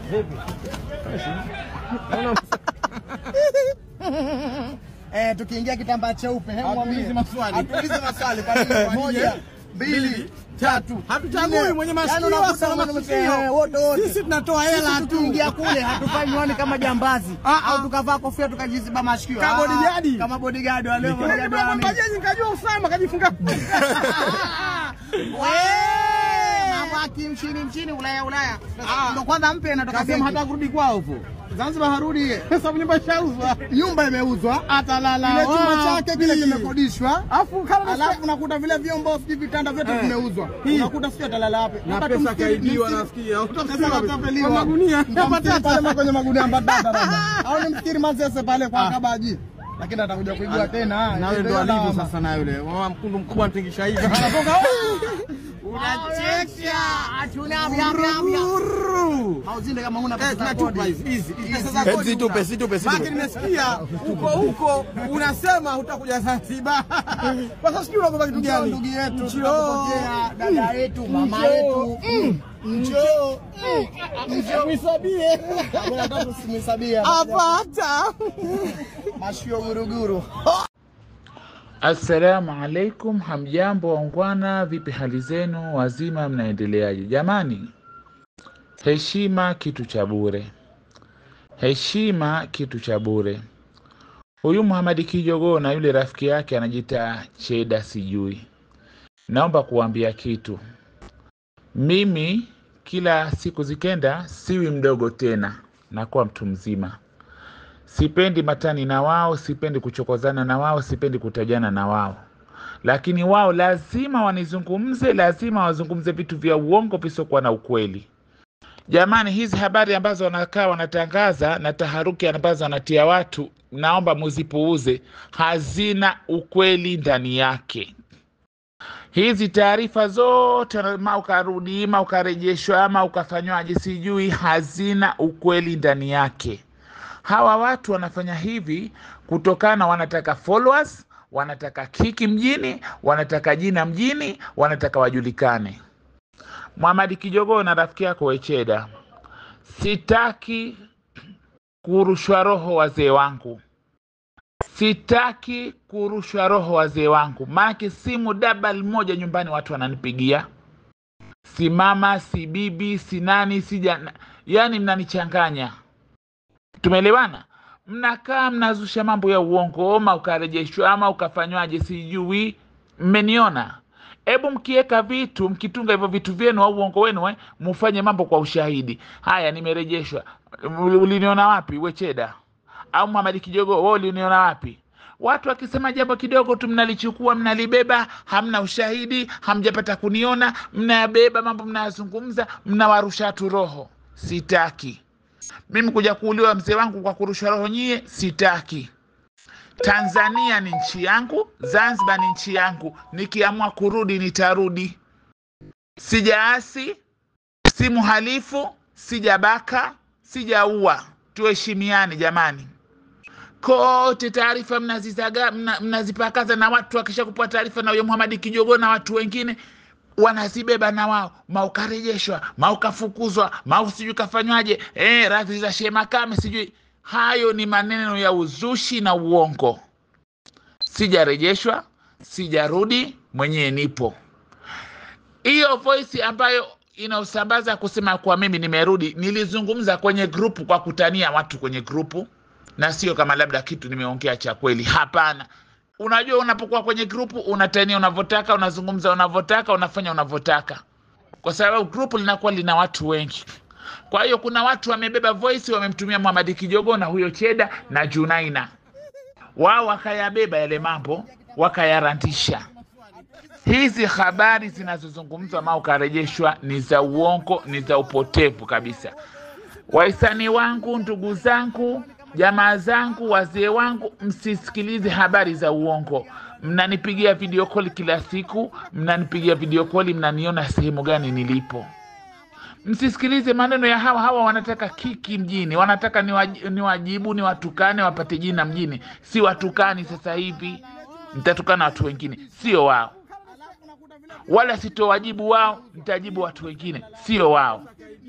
Eh, tukiingia kitambaa cheupe, hebu mwambie. Hatuulizi maswali. Hatuulizi maswali. Kwa nini? Moja, mbili, tatu. Hatuchagui nne. mwenye Yaani masikio unakuta wasa mwenye masikio. masikio, eh, wote wote. Sisi tunatoa hela Sisi tu. tukiingia kule hatufai miwani kama jambazi Ah, ah. au tukavaa kofia tukajiziba masikio. Kama Ah, bodyguard. Kama bodyguard wale bodyguard wa nini? Bajaji nikajua Usama kajifunga. Wee, Mambo ya kimchini mchini Ulaya Ulaya. Ah. Ndo kwanza mpya inatoka Kasema benki. hata kurudi kwao huko. Zanzibar harudi. Sababu nyumba ishauzwa. Nyumba imeuzwa. Atalala. Kile chumba chake kile wapi? kimekodishwa. Afu kama Alafu unakuta vile vyombo sijui vitanda vyote Eh. vimeuzwa. Hii. Unakuta sio atalala wapi. na Hapa pesa tumstiri- kaibiwa tumstiri- nasikia. Pesa katapeliwa. Kwa magunia. Mtamstiri pale ma- kwenye magunia mbatata labda. Au ni mstiri mazese pale kwa Ah. kabaji. Lakini atakuja kuibua tena. Na wewe ndo Ndio alivyo lawama. sasa na yule. Mama mkundu mkubwa mtingisha hivi. Anatoka. Unachekesha. Hatuna vya vya vya. Hauzinde kama huna Eh, pesa za tunatupa kodi. hizi hizi. Hizi pesa za Eh, kodi situpe, una. situpe, situpe. Baki nimesikia huko huko unasema hutakuja Zanzibar. Kwa sasa sijui unagoba kitu Njoo gani? ndugu yetu, Njoo. tunakupokea dada yetu, mama Njoo. yetu. Mm. Njoo. Njoo. Mwisabie. Hamna tatu simhesabia. Apata. Mashio guruguru. Assalamu alaikum, hamjambo waungwana, vipi hali zenu? Wazima, mnaendeleaje? Jamani, heshima kitu cha bure, heshima kitu cha bure. Huyu Muhamadi Kijogoo na yule rafiki yake anajiita Cheda sijui, naomba kuambia kitu. Mimi kila siku zikenda, siwi mdogo tena, nakuwa mtu mzima sipendi matani na wao, sipendi kuchokozana na wao, sipendi kutajana na wao, lakini wao lazima wanizungumze, lazima wazungumze vitu vya uongo visiokuwa na ukweli. Jamani, hizi habari ambazo wanakaa wanatangaza na taharuki ambazo wanatia watu, naomba muzipuuze, hazina ukweli ndani yake. Hizi taarifa zote ma ukarudi ma ukarejeshwa ama ukafanywaje sijui, hazina ukweli ndani yake. Hawa watu wanafanya hivi kutokana, wanataka followers, wanataka kiki mjini, wanataka jina mjini, wanataka wajulikane. Muhamadi Kijogoo na rafiki yako Wecheda, sitaki kurushwa roho wazee wangu, sitaki kurushwa roho wazee wangu, maanake simu dabal moja nyumbani watu wananipigia, si mama, si bibi, si nani, si jana, yani mnanichanganya. Tumeelewana? Mnakaa mnazusha mambo ya uongo, ama ukarejeshwa ama ukafanywaje, sijui. Mmeniona? Hebu mkiweka vitu, mkitunga hivyo vitu vyenu au uongo wenu, eh, mufanye mambo kwa ushahidi. Haya, nimerejeshwa. Uli- Uliniona wapi Wecheda au Muhamadi Kijogo? Wewe uliniona wapi? Watu wakisema jambo kidogo tu mnalichukua mnalibeba, hamna ushahidi, hamjapata kuniona, mnayabeba mambo mnayazungumza, mnawarusha watu roho. Sitaki mimi kuja kuuliwa mzee wangu kwa kurusha roho nyie, sitaki. Tanzania ni nchi yangu, Zanzibar ni nchi yangu. Nikiamua kurudi nitarudi. Sijaasi, si mhalifu, sijabaka, sijaua. Tuheshimiane jamani. Kote taarifa mnazizaga mna, mnazipakaza na watu wakisha kupewa taarifa na huyo Muhamadi Kijogo na watu wengine wanazibeba na wao, maukarejeshwa, maukafukuzwa, mau sijui kafanywaje, eh, radhi za Shehe Makame sijui. Hayo ni maneno ya uzushi na uongo. Sijarejeshwa, sijarudi, mwenyewe nipo. Hiyo voice ambayo inaosambaza kusema kuwa mimi nimerudi, nilizungumza kwenye grupu kwa kutania watu kwenye grupu, na sio kama labda kitu nimeongea cha kweli. Hapana. Unajua, unapokuwa kwenye grupu unatania unavyotaka, unazungumza unavyotaka, unafanya unavyotaka, kwa sababu grupu linakuwa lina watu wengi. Kwa hiyo kuna watu wamebeba voice, wamemtumia Muhamadi Kijogo na huyo Cheda na Junaina, wao wakayabeba yale mambo wakayarandisha. Hizi habari zinazozungumzwa ama ukarejeshwa ni za uongo, ni za upotevu kabisa. Wahisani wangu, ndugu zangu, jamaa zangu, wazee wangu, msisikilize habari za uongo. Mnanipigia video call kila siku, mnanipigia video call, mnaniona sehemu gani nilipo. Msisikilize maneno ya hawa hawa, wanataka kiki mjini, wanataka niwaji- niwajibu, niwatukane, wapate jina mjini. Si watukani sasa hivi, nitatukana watu wengine, sio wao, wala sitowajibu wao, nitajibu watu wengine, sio wao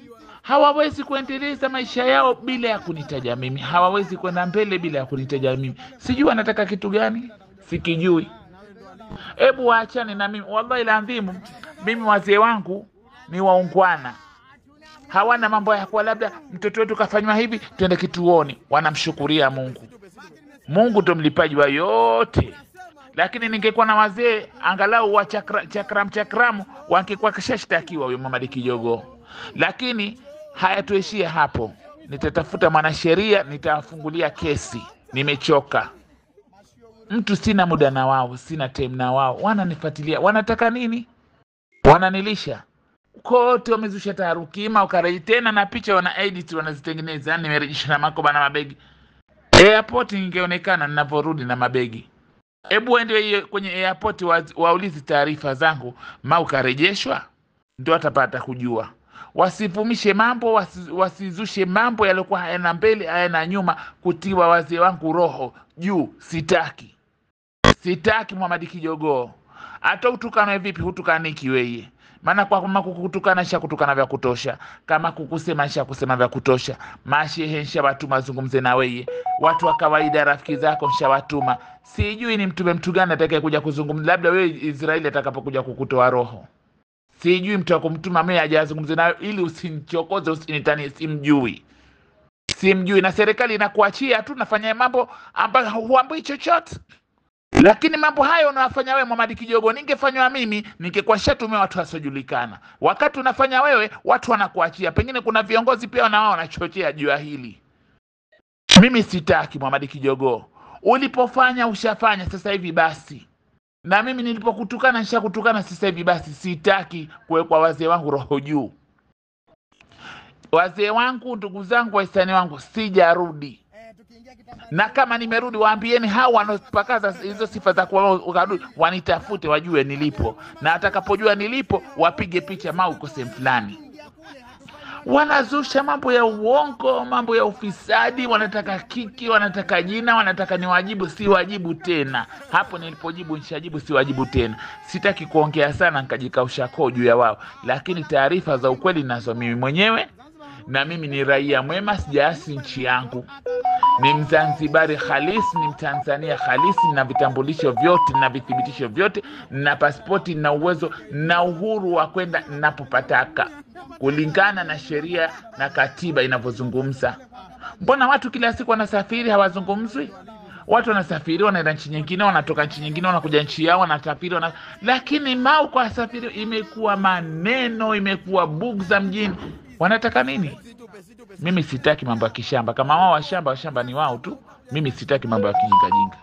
hawawezi kuendeleza maisha yao bila ya kunitaja mimi, hawawezi kwenda mbele bila ya kunitaja mimi. Sijui wanataka kitu gani, sikijui. Hebu waachane na mimi, wallahi laadhimu, mimi wazee wangu ni waungwana, hawana mambo ya kuwa labda mtoto wetu kafanywa hivi, twende kituoni. Wanamshukuria Mungu. Mungu ndo mlipaji wa yote. Lakini ningekuwa na wazee angalau wa chakra, chakram chakramu wangekuwa kashashtakiwa huyo Mamadi Kijogo, lakini hayatuishia hapo. Nitatafuta mwanasheria, nitawafungulia kesi. Nimechoka mtu, sina muda na wao, sina time na wao. Wananifuatilia, wanataka nini? Wananilisha kote, wamezusha taharuki, ima ukareji tena na picha wana edit wanazitengeneza, nimerejisha na makoba na mabegi airport, ningeonekana ninavyorudi na mabegi Hebu ende hiyo kwenye airport wa, waulizi taarifa zangu, ma ukarejeshwa, ndio atapata kujua. Wasivumishe mambo wasi, wasizushe mambo yaliokuwa hayana mbele hayana nyuma, kutiwa wazee wangu roho juu. Sitaki, sitaki Muhamadi Kijogoo. Hata utukanwe vipi, hutukaniki weye maana kwa kama kukutukana nisha kutukana vya kutosha, kama kukusema nisha kusema vya kutosha. Mashehe nshawatuma wazungumze na weye, watu wa kawaida rafiki zako nshawatuma. Sijui ni mtume mtu gani atakaye kuja kuzungumza, labda wewe Israeli atakapokuja kukutoa roho. Sijui mtu wa kumtuma mimi aje azungumze nayo, ili usinichokoze, usinitanie. Simjui, simjui, na serikali inakuachia tu, nafanya mambo ambayo huambii chochote lakini mambo hayo unayofanya wewe Muhamadi Kijogo, ningefanywa mimi, ningekuwa shatumia watu wasiojulikana. Wakati unafanya wewe, watu wanakuachia. Pengine kuna viongozi pia na wao wanachochea juu ya hili. Mimi sitaki Muhamadi Kijogo, ulipofanya ushafanya, sasa hivi basi. Na mimi nilipokutukana nishakutukana, sasa hivi basi. Sitaki kuwekwa wazee wangu roho juu. Wazee wangu, ndugu zangu, wahisani wangu, sijarudi na kama nimerudi, waambieni hao wanaopakaza hizo sifa za kuwa ukarudi, wanitafute wajue nilipo, na atakapojua nilipo wapige picha mau uko sehemu fulani. Wanazusha mambo ya uongo, mambo ya ufisadi, wanataka kiki, wanataka jina, wanataka niwajibu. Si wajibu tena. Hapo nilipojibu nishajibu, si wajibu tena. Sitaki kuongea sana nikajikausha koo juu ya wao, lakini taarifa za ukweli nazo mimi mwenyewe, na mimi ni raia mwema, sijaasi nchi yangu ni Mzanzibari halisi, ni Mtanzania halisi, na vitambulisho vyote na vithibitisho vyote na pasipoti na uwezo na uhuru wa kwenda ninapopataka kulingana na sheria na katiba inavyozungumza. Mbona watu kila siku wanasafiri hawazungumzwi? Watu wanasafiri wanaenda nchi nyingine, wanatoka nchi nyingine, wanakuja nchi yao, wanasafiri wana... lakini mau kwa wasafiri imekuwa maneno, imekuwa bugza mjini. Wanataka nini? Mimi sitaki mambo ya kishamba. Kama wao washamba, washamba ni wao tu. Mimi sitaki mambo ya kijingajinga.